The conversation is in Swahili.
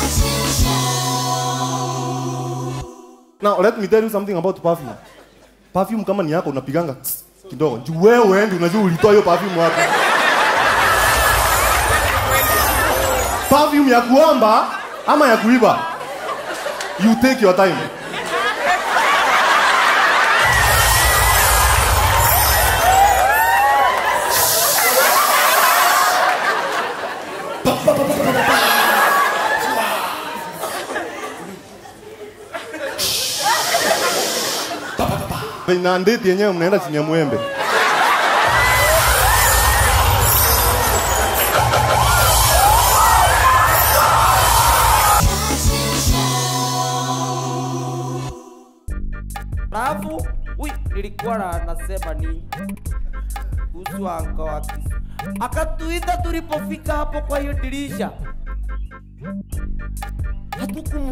Now let me tell you something about perfume. Perfume kama ni yako unapiganga tss, kidogo. Juu wewe ndio unajua ulitoa hiyo perfume wapi. Perfume ya kuomba ama ya kuiba. You take your time. na ndeti yenyewe mnaenda chini ya mwembe. Alafu ui, nilikuwa na nasema nini kuhusu anga wa kisi. Akatuita tulipofika hapo kwa hiyo dirisha, hatukum